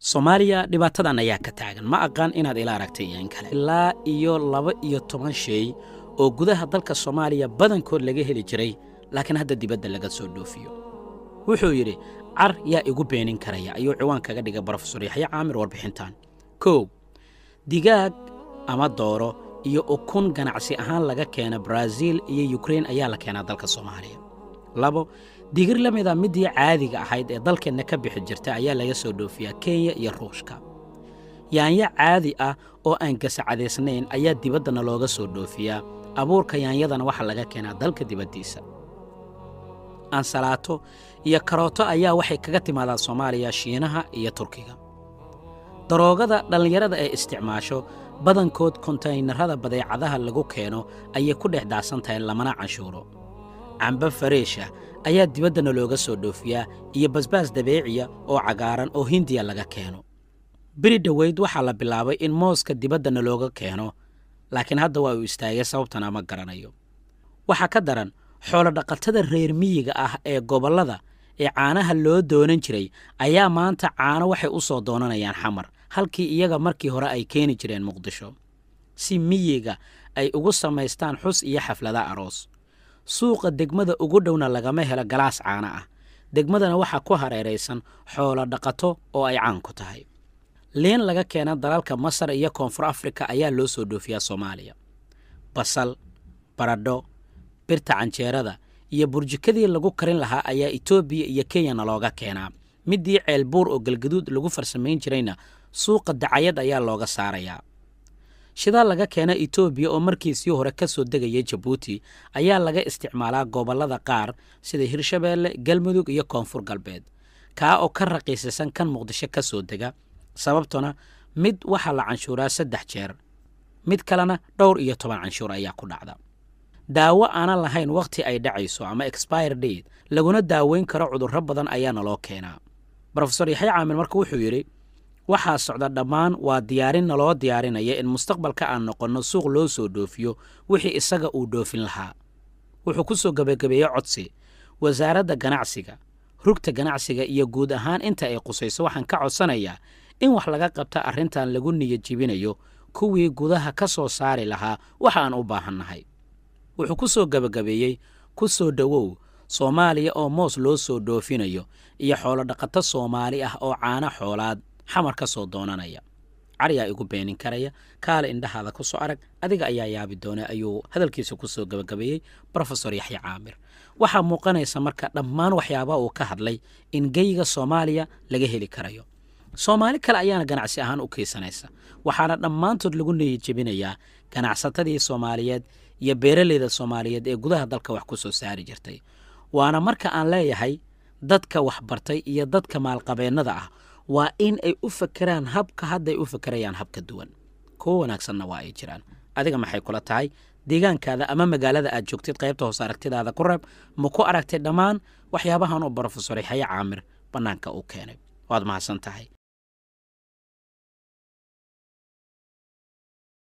soomaaliya dhibaatadan ayaa ka taagan ma aqaan inaad ila aragtay iyo in kale ilaa iyo laba iyo toban shay oo gudaha dalka soomaaliya badankood laga heli jiray laakiin hadda dibadda laga soo dhoofiyo wuxuu yidhi car yaa igu beenin karaya ayuu ciwaan kaga dhigay brofesor yaxye caamir warbixintan kow digaag ama dooro iyo ukun ganacsi ahaan laga keena baraaziil iyo yukrein ayaa la keenaa dalka soomaaliya labo digir la mida midii caadiga ahayd ee dalkeenna ka bixi jirta ayaa laga soo dhoofiyaa kenya iyo ruushka yaanyo caadi ah oo aan gasacadaysnayn ayaa dibaddana looga soo dhoofiyaa abuurka yaanyadana waxaa laga keenaa dalka dibaddiisa ansalaato iyo karooto ayaa waxay kaga timaadaa soomaaliya shiinaha iyo turkiga daroogada dhallinyarada ee isticmaasho badankood kontaynarada badeecadaha lagu keeno ayay ku dhex daacsan tahay lamana canshuuro cambe fareesha ayaa dibaddana looga soo dhoofiyaa iyo basbaas dabeeciya oo cagaaran oo hindiya laga keeno beri dhoweyd waxaa la bilaabay in mooska dibaddana looga keeno laakiin hadda waa uu istaagay sababtana ma garanayo waxaa ka daran xoolodhaqatada reer miyiga ah ee gobollada ee caanaha loo doonan jiray ayaa maanta caano waxay u soo doonanayaan xamar halkii iyaga markii hore ay keeni jireen muqdisho si miyiga ay ugu samaystaan xus iyo xaflada aroos suuqa degmada ugu dhowna lagama helo galaas caano ah degmadana waxaa ku hareeraysan xoolo dhaqato oo ay caan ku tahay liin laga keena dalalka masar iyo koonfur afrika ayaa loo soo dhoofiyaa soomaaliya basal baradho birta canjeerada iyo burjikadii lagu karin lahaa ayaa etoobiya iyo kenyana looga keenaa midii ceelbuur oo galgaduud lagu farsamayn jirayna suuqa dacayad ayaa looga saarayaa shidaal laga keena etoobiya oo markiisii hore ka soo degaya jabuuti ayaa laga isticmaalaa gobollada qaar sida hirshabeelle galmudug iyo koonfur galbeed kaa oo ka raqiisisan kan muqdisho ka soo dega sababtuna mid waxaa la canshuuraa saddex jeer mid kalena dhowr iyo toban canshuur ayaa ku dhacda daawo aanan lahayn wakhti ay dhacayso ama expire date laguna daaweyn karo cudurro badan ayaana loo keenaa brofesor yaxya caamir marka wuxuu yidhi waxaa socda dhammaan waa diyaarin naloo diyaarinaya in mustaqbalka aan noqonno suuq loo soo dhoofiyo wixii isaga uu dhoofin lahaa wuxuu ku soo gebagabeeyey codsi wasaaradda ganacsiga rugta ganacsiga iyo guud ahaan inta ay qusayso waxaan ka codsanayaa in wax laga qabta arrintan lagu niyad jibinayo kuwii gudaha ka soo saari lahaa waxa aan u baahannahay wuxuu ku soo gebagabeeyey ku soo dhowow soomaaliya oo moos loo soo dhoofinayo iyo xoolodhaqato soomaali ah oo caano xoolaad xamar ka soo doonanaya cariyaa igu beenin karaya kaale indhahaada ku soo arag adiga ayaa yaabi doona ayuu hadalkiisa ku soo gebagabeeyey brofesor yaxya caamir waxaa muuqanaysa marka dhammaan waxyaabaha uu ka hadlay in geyga soomaaliya laga heli karayo soomaali kale ayaana ganacsi ahaan u kaysanaysa waxaana dhammaantood lagu niyadjebinayaa ganacsatadii soomaaliyeed iyo beeraleyda soomaaliyeed ee gudaha dalka wax ku soo saari jirtay waana marka aan leeyahay dadka waxbartay iyo dadka maalqabeennada ah waa in ay u fakeraan habka hadday u fakerayaan habka duwan kuwo wanaagsanna waa ay jiraan adiga maxay kula tahay deegaankaada ama magaalada aad joogtid qaybta hoose aragtidaada ku reeb ma ku aragtay dhammaan waxyaabahan oo brofesor yaxya caamir bannaanka uu keenay waad mahadsan tahay